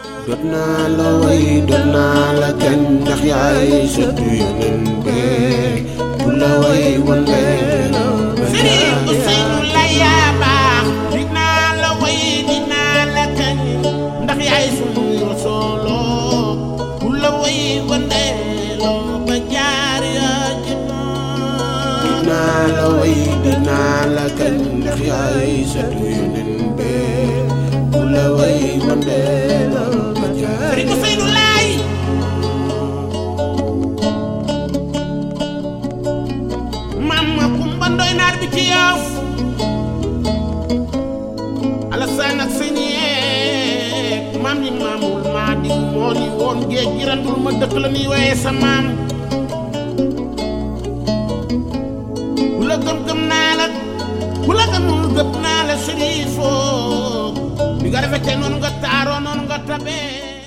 dot naa la way dot naa la kañ ndax yaay sëtu yonen bee bu la way wandeel ba Sëriñ Ousseynou la yaa baax dinaa la way dinaa la kañ ndax yaay sunu rasooloo ku la way wandeeloo ba jaar yaa dinaa la way dinaa la kañ ndax yaay sëtu yonen bee bu la way wandeel ba jaar Sëriñ Ousseynou laay maam ma kumba ndoy naar bi ci yaaf Alassane ak sëñ yeeg maam ñi maamul maa di moo ni woon géej gi randul ma dëkk la ni waaye sa maam ku la gëm gëm naa la ku la gëmul gëm naa la sërifoo ni nga rafetee noonu nga taaroo noonu nga tabee